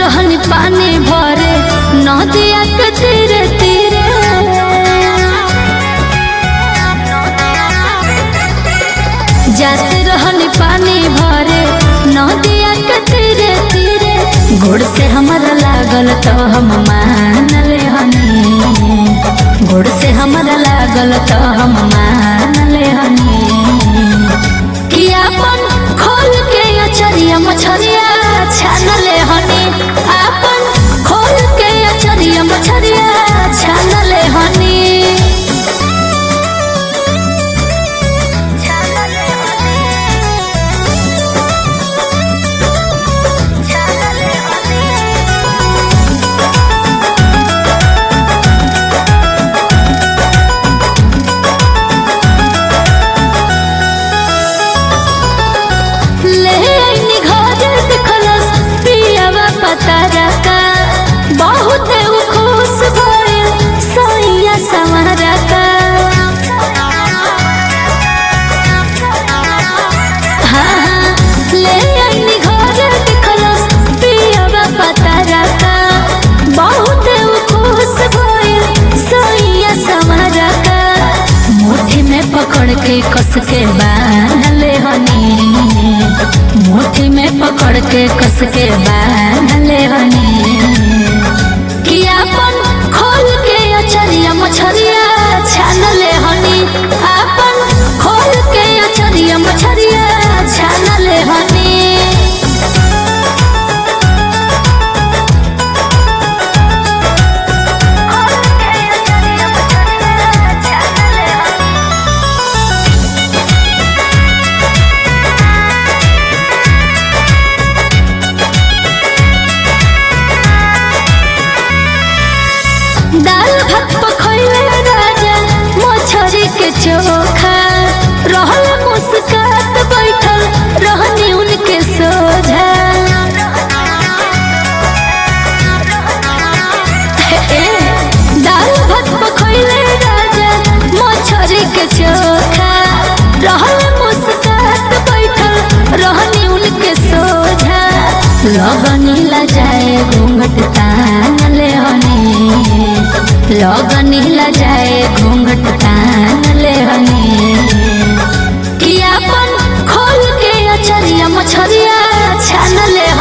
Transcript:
रहनी पानी भरे नदिया के तीरे तीरे जाते रहनी पानी भरे नदिया के तीरे तीरे गुड़ से हमारा लागल तो हम मान ले हनी गुड़ से हमारा लागल तो हम मान ले हनी कि अपन खोल के अचरिया मछरिया छान ले हनी अपन खोल के अचरिया मछरिया छान ले हनी ले आईनी घर देखलस पियावा पतारा का बहुत उ खुश भइल सैया संवरा का हाँ, हाँ, ले आईनी घर देखलस पियावा पतारा का बहुत उ खुश भइल सैया संवरा का मुट्ठी में पकड़ के कस के बांध ले हनी मुट्ठी में पकड़ के कस के बांध ले हनी कि अपन खोल के अचरिया मछरिया छान ले हनी अपन खोल के अचरिया मछरिया छान ले हनी दाल भात पखैले राजा मछरी के चोखा रहल मुस्कात बैठल रहनी उनके सोझा ए, दाल भात पखैले राजा मछरी के चोखा रहल मुस्कात बैठल रहनी उनके सोझा लगनी ला जाए घूंघट तान ले हनी लगनी ला जाए घूंघट तान ले हनी कि अपन खोल के अचरिया मछरिया छान ले